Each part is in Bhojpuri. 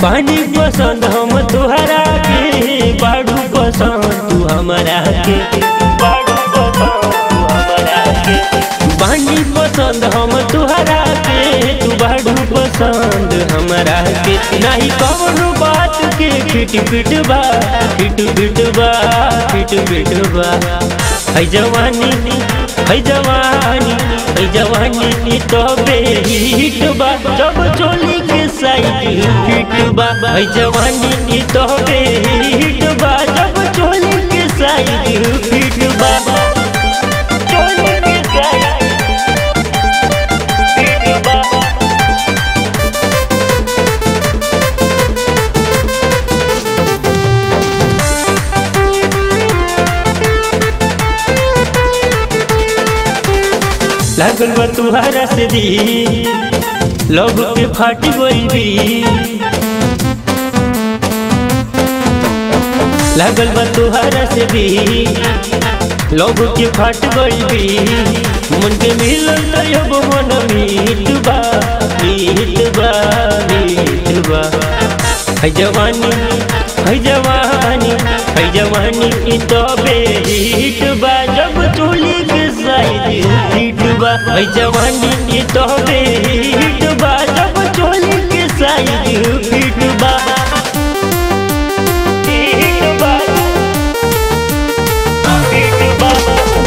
पानी पसंद हम तुहरा के बाड़ू पसंद तू हमारा के बाड़ू पसंद तू हमारा के पानी पसंद हम तुहरा के तू बाड़ू पसंद हमारा के नहीं कवनो बात के फिट फिट बा फिट फिट बा फिट फिट बा है जवानी है जवानी है जवानी नी तो बेहिट बा जब चोली के साइड फिट बा है जवानी नी तो बेहिट बा जब चोली के साइड फिट बा चोली के साइड फिट बा लागल बा तुहारा से दी लोग के फाटी गई भी लागल बा तुहारा से भी लोग के फाट गई भी मन के मिलल तब मन मीत बा मीत बा मीत बा है जवानी है जवानी है जवानी की तो बेहिट बा जब चोली के साइड हिट बा है जवानी की तो बेहिट बा जब चोली के साइड हिट बा हिट बा हिट बा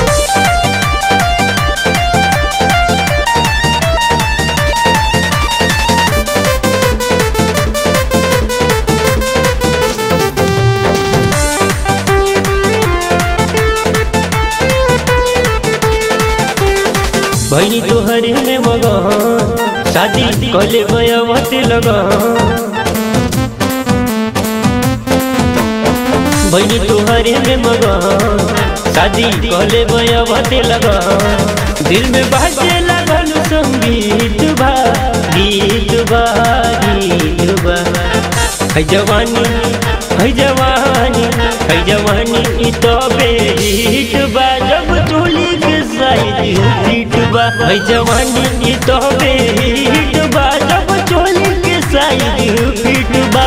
भैनी तोहरे में मगन शादी कले बयावत लगन भैनी तोहरे में मगन शादी कले बयावत लगन दिल में बाजे लगल संगीत बा गीत बा गीत बा है जवानी है जवानी है जवानी ई तो बेहिट बा जब चोली के साइड हिट बा है जवानी ई तो बेहिट बा जब चोली के साइड हिट बा